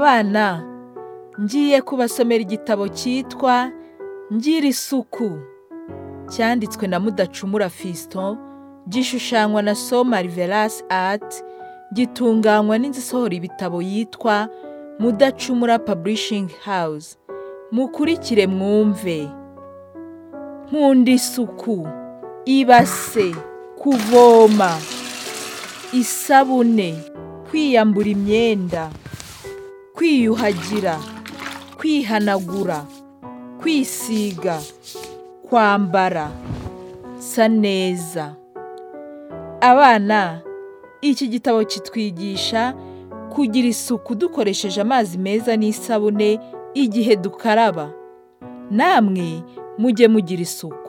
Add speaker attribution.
Speaker 1: Abana, ngiye kubasomera igitabo cyitwa Ngira isuku cyanditswe na Mudacumura Fiston, gishushanywa na So Marvelous Art, gitunganywa n'inzu isohora ibitabo yitwa Mudacumura Publishing House. Mukurikire mwumve. Nkunda isuku, ibase, kuvoma, isabune, kwiyambura imyenda, kwiyuhagira, kwihanagura, kwisiga, kwambara, sa neza. Abana, iki gitabo kitwigisha kugira isuku dukoresheje amazi meza n'isabune igihe dukaraba. Namwe mujye mugira isuku.